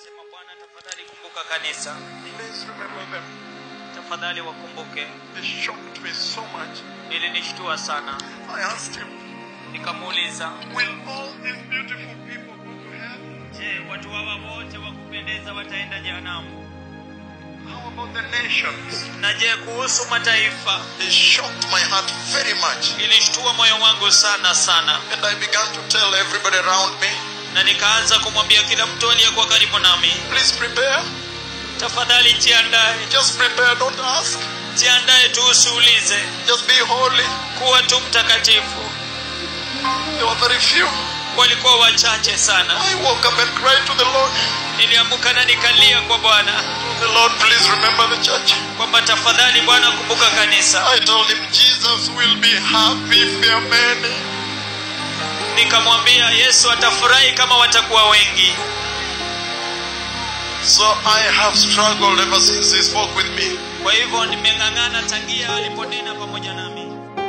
Nikasema, Bwana, tafadhali kumbuka kanisa, Please remember them. tafadhali wakumbuke. They shocked me so much. Ilinishtua sana, I asked him, nikamuuliza, Will all these beautiful people go to heaven? je, watu hawa wote wa kupendeza wataenda jehanamu? How about the nations? Na je, kuhusu mataifa? It shocked my heart very much. Ilishtua moyo wangu sana sana, And I began to tell everybody around me, na nikaanza kumwambia kila mtu aliyekuwa karibu nami, please prepare. tafadhali jiandae, Just prepare, don't ask. jiandae tu, usiulize, Just be holy. kuwa tu mtakatifu. There were very few. Walikuwa wachache sana. I woke up and cried to the Lord, Niliamuka na nikalia kwa Bwana The Lord, please remember the church. kwamba tafadhali Bwana, kumbuka kanisa. I told him Jesus will be happy if there are many. Nikamwambia Yesu atafurahi kama watakuwa wengi. So I have struggled ever since he spoke with me. Kwa hivyo nimeng'ang'ana tangia aliponena pamoja nami.